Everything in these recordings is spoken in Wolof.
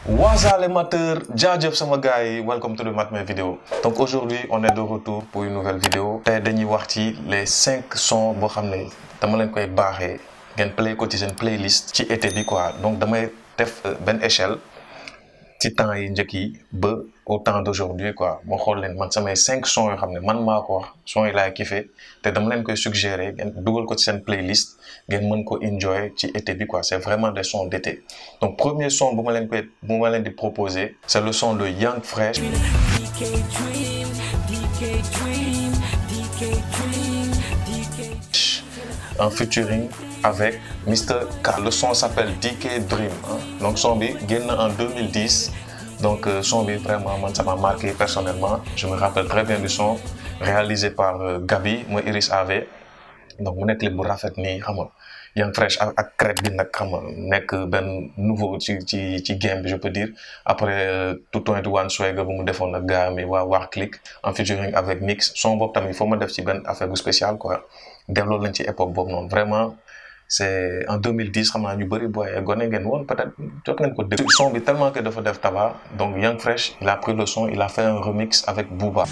Waza les mateurs, jaajëf sama gars yi welcome to the Matmé vidéo donc aujourd'hui on est de retour pour une nouvelle vidéo tey dañuy wax ci les cinq sons boo xam ne dama leen koy baaxee ngeen play ko ci seen playlist ci été bi quoi donc damay def benn échelle ci temps yi njëkk yi ba au temps d'aujourd'hui quoi moo xool leen man samay cinq sons yoo xam ne man maa ko wax sons yi laay kiffé te dama leen koy suggérer ngeen dugal ko ci seen playlist ngeen mën ko enjoy ci été bi quoi c'est vraiment des sons d'été donc premier son bu ma leen koy bu ma leen di proposer c'est le son de Young Fresh DK Dream, DK Dream, DK Dream, DK en featuring avec Mr K le son s'appelle DK Dream hein. donc son bi génn en 2010 donc euh, son bi vraiment man ça m'a marqué personnellement je me rappelle très bien du son réalisé par euh, Gabi mooy Iris AV donc mu nekk clip bu rafet nii xam nga Young Fresh ak ak crête bi nag xam nga nekk benn nouveau ci ci ci game bi je peux dire après tout twenty one swag bu mu defoon ak gars mi waa War Click en featuring avec Nix son boobu tamit il faut ma def ci benn affaire bu spécial quoi delloo lañ ci époque boobu noonu vraiment c'est en 2010 xam naa ñu bëri booy gone ngeen woon peut-être jot ngeen ko dégg son bi tellement que dafa def tabac donc Young Fresh il a pris le son il a fait un remix avec Booba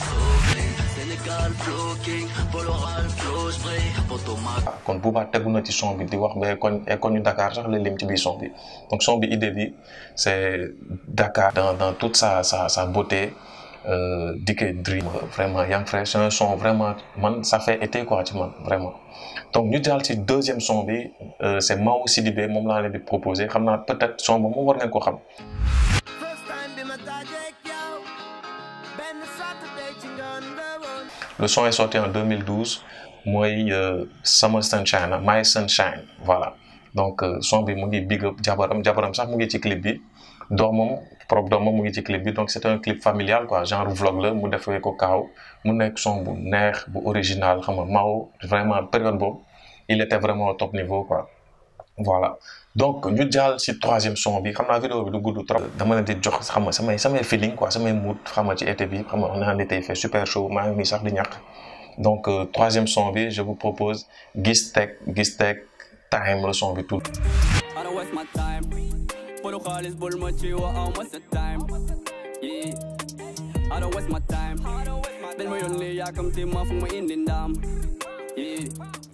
Sénégal flow king, Poloral flow spray, Potomac. kon Booba tegu na ci son bi di wax ba koñ e koñu Dakar sax la lim ci biir son bi donc son bi idée bi c'est Dakar dans dans toute sa sa sa beauté euh, DK Dream vraiment Young Fresh c'est un son vraiment man ça fait été quoi ci man vraiment donc ñu jàll ci deuxième son bi euh, c'est Mao Sidibé moom laa leen di proposer xam naa peut-être son boobu moom war ngeen ko xam First time bi ma dajeek yow benn Saturday ci ngoon la woon le son est sorti en 2012 mooy euh, Summer Sunshine My Sunshine voilà donc euh, son bi mu ngi big up jabaram jabaram sax mu ngi ci clip bi doomam propre doomam mu ngi ci clip bi donc c'est un clip familial quoi genre vlog la mu defee ko kaaw mu nekk son bu neex bu original xam nga Mao vraiment période boobu il était vraiment au top niveau quoi voilà donc ñu jàll ci troisième son bi xam naa vidéo bi du gudd trop dama leen di jox xam nga samay samay feeling quoi samay mood xam nga ci été bi xam nga on est en été il fait super chaud maa ngi nii sax di ñàkk donc euh, troisième son bi je vous propose Gis Tech Gis Tech Time le son bi tout I don't waste my time. Puro xaalis bul ma ci wa am what's the time. Yeah. I don't waste my time. Dañ ma yónni yaakamti ma fu ma indi ndam. Yeah.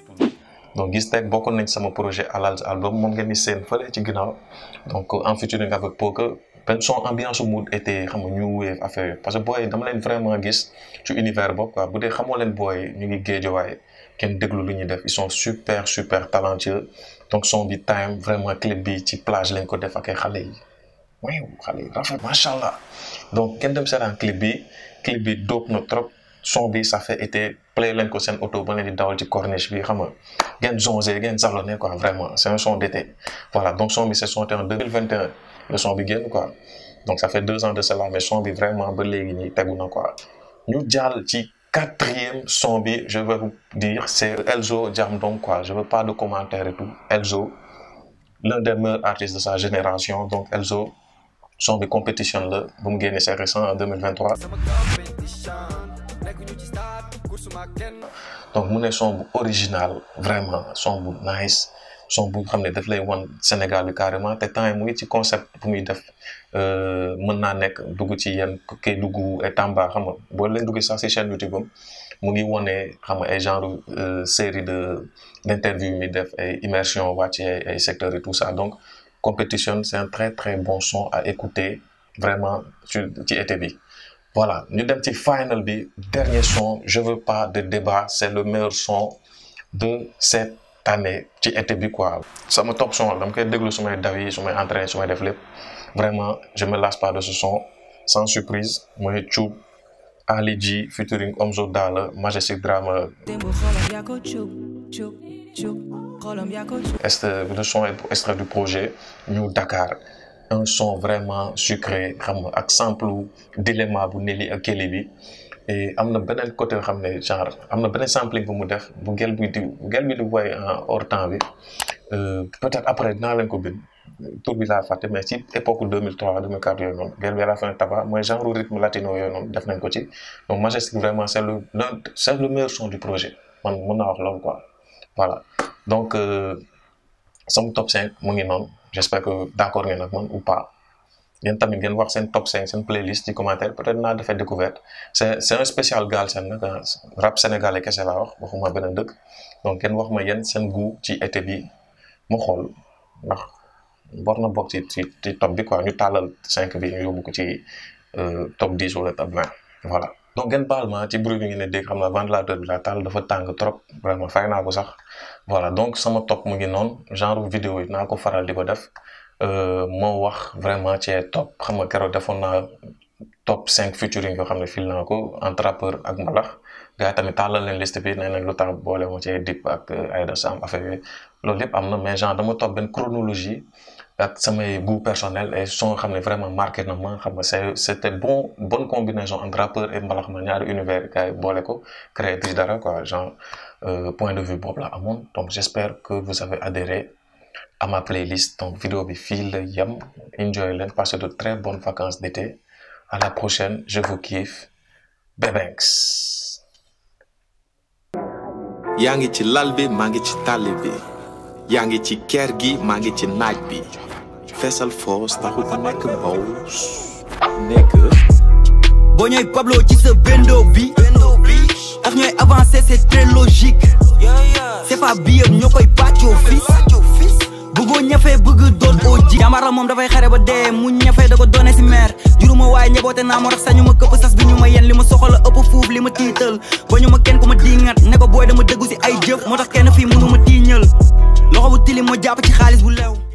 donc Gis Tech bokkoon nañ sama projet Alal album moom ngeen di seen fële ci ginnaaw donc en featuring avec Poker benn son ambiance mood été xam nga new wave affaire yooyu parce que booy dama leen vraiment gis ci univers boobu quoi bu dee xamoo leen booy ñu ngi géejowaay kenn déglu lu ñuy def ils sont super super talentueux donc son bi time vraiment clip bi ci plage lañ ko def ak ay xale yi waaw xale yi rafet macha allah donc kenn dem seetaan clip bi clip bi dope na trop son bi ça fait été play leen ko seen auto ba leen di dawal ci corniche bi xam nga ngeen zonzé ngeen salonné quoi vraiment c'est un son d'été voilà donc son bi c'est sorti en 2021 le son bi génn quoi donc ça fait deux ans de cela mais son bi vraiment ba léegi nii tegu na quoi ñu jàll ci quatrième son bi je vais vous dire c'est Elzo Jamdong quoi je veux pas de commentaires et tout Elzo l'un des meilleurs artistes de sa génération donc Elzo son bi compétition la bu mu génnee c'est récent en 2023 donc mu ne son bu original vraiment son bu nice son bu xam ne daf lay wan Sénégal bi carrément te temps yi mu ngi ci concept bu muy def mën naa nekk dugg ci yenn Kédougou et Tamba xam nga boo leen duggee sax ci chaîne YouTube am mu ngi wone xam nga ay genre série de d'interview mi def ay immersion wàcc ay ay secteurs et tout ça donc compétition c'est un très très bon son à écouter vraiment ci ci été bi voilà ñu dem ci final bi dernier son je veux pas de débat c'est le meilleur son de cette année ci été bi quoi sama top son dama koy déglu su may daw yi su may entraîner su may def lépp vraiment je me lasse pas de ce son sans surprise mooy Thioub Ali G featuring Omzo Dollar Majestic Drama démb xolam yaa ko cuub cuub cuub xolam yaa ko cuub est le son est extrait du projet New Dakar un son vraiment sucré xam nga ak sample dilemma bu Nelly ak Kelly bi et am na beneen côté yoo xam ne genre am na beneen sampling bu mu def bu gel bi di bu gel bi di woy en hors temps bi peut-être après dinaa leen ko bind tur bi laa fàtte mais ci époque 2003 2004 yooyu noonu gel bi à la fin tabac mooy genre rythme latino yooyu noonu def nañ ko ci donc Majestic vraiment c'est le c'est le meilleur son du projet man mën naa wax loolu quoi voilà donc sama top 5 mu ngi noonu j'espère que d'accord ngeen ak man ou pas yéen tamit ngeen wax seen top 5 seen playlist ci commentaire peut-être naa defee découverte c'est c'est un spécial Galsen nag rap sénégalais kese laa wax waxuma beneen dëkk donc ngeen wax ma yéen seen goût ci été bi mu xool ndax war na bokk ci ci ci top bi quoi ñu tàllal 5 bi ñu yóbbu ko ci top 10 wala top 20 voilà. donc ngeen baal ma ci bruit bi ngeen di dégg xam naa ventilateur bi laa taal dafa tàng trop vraiment fay naa ko sax voilà donc sama top mu ngi noonu genre vidéo yi naa ko faral di ko def. moo wax vraiment ci top xam nga keroog defoon naa top 5 featuring yoo xam ne fil naa ko entre rappeur ak mbalax gars yi tamit tàllal leen liste bi nee nañ lu tax boole ma ci Dip ak Aïda Sam affaire yooyu loolu lépp am na mais genre dama topp benn chronologie ak samay goût personnel et son xam ne vraiment marqué na ma xam nga c'est c'était bon bonne combinaison entre rappeur et mbalax ma ñaari univers gars yi boole ko créé ci dara quoi genre point de vue boobu la amoon donc j'espère que vous avez adhéré à ma playlist donc vidéo bi fii la yem enjoy leen passez de très bonnes vacances d'été à la prochaine je vous kiffe Bebenks yaa ngi ci lal bi maa ngi ci tàlli bi yaa ngi ci kër gi maa ngi ci naaj bi feesal foos taxut nekk baw nekk boo ñooy Pablo ci sa bendo bi ak ñooy avancé c'est très logique c'est pas bi yëpp ñoo koy pàccoo fii bëggoo ñafe bëgg doon oo ji jàmbaar la moom dafay xare ba dee mu ñafe da ko doone si meer juruma waaye ñeboote naa moo tax sañu ma këpp sas bi ñu ma yen li ma soxla ëpp fuuf li ma tiital ba ñu ma kenn ku ma diingat ne ko booy dama dëggu si ay jëf moo tax kenn fii mënu ma tiiñal loxo bu tilim moo jàpp ci xaalis bu leew